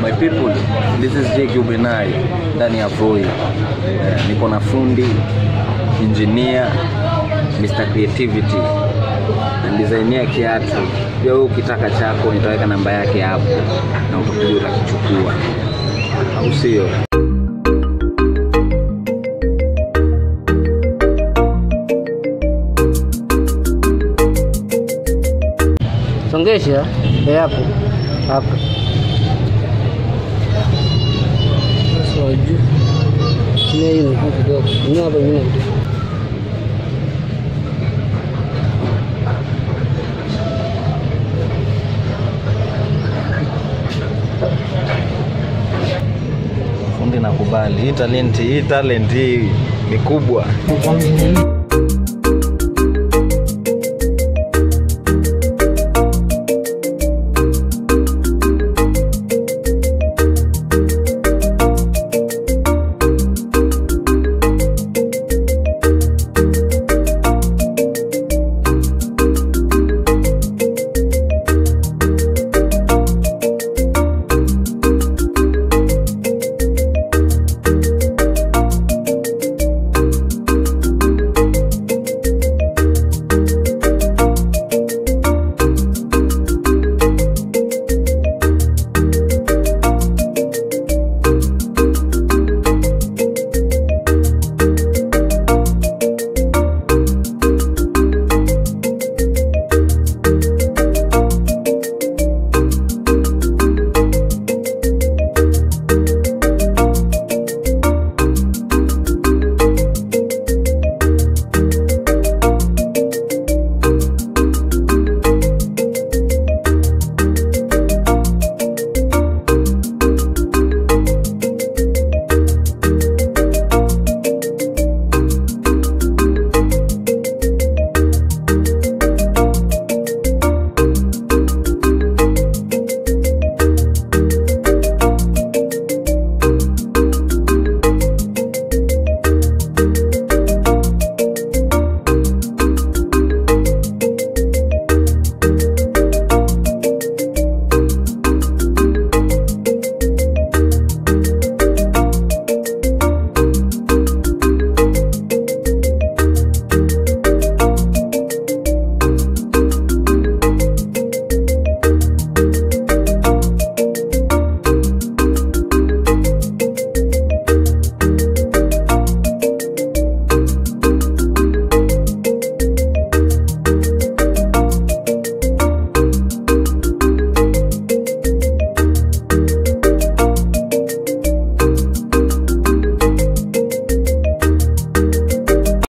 My people, this is Jake Ubenai ndani ya Voi. Eh, niko na fundi, engineer, Mr Creativity na designia kiatu. Pia wewe ukitaka chako nitaweka namba yake hapo na utakuja utakichukua, au sio? Songesha eh, hapo hapo. Sasa wajuu chini hii mkuu kidogo, ni hapa nyuma kidogo. Fundi nakubali, hii talenti hii talent hii ni kubwa.